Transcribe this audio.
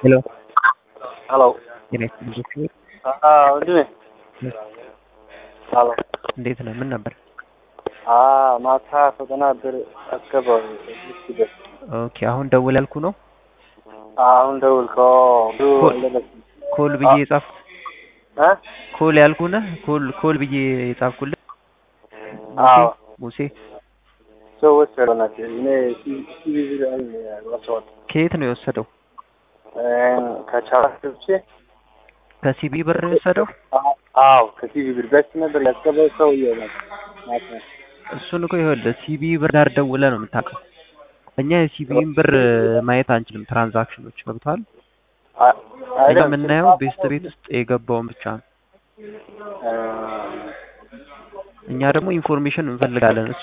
ሄሎ ሄሎ ጤና ይስጥልኝ ዶክተር አዎ ወንድሜ ሄሎ እንዴት ነህ? ምን ነበር? አዎ ማታ ፈተና ብር አስገባው ስደት ኦኬ አሁን ደውል ያልኩ ነው አሁን ደውልከው ብዙ ኮል- እንደለስ- ኮል ብዬ የጻፍኩ እ ኮል ያልኩ ነህ ኮል ኮል ብዬ የጻፍኩልህ አዎ ሙሴ ሰው ወሰደው ናቸው እኔ ሲቪዚ ላይ ወሰዋል ከየት ነው የወሰደው? ከቻላ ገብቼ ከሲቢ ብር ነው የወሰደው? አዎ ከሲቪ ብር በስ ነበር ያስገባው ሰው ይሆናል ማታ እሱን እኮ ይኸውልህ ሲቢ ብር ጋር ደውለህ ነው የምታውቀው። እኛ የሲቢን ብር ማየት አንችልም። ትራንዛክሽኖች ገብተዋል። እኛ የምናየው ቤስት ቤት ውስጥ የገባውን ብቻ ነው። እኛ ደግሞ ኢንፎርሜሽን እንፈልጋለን።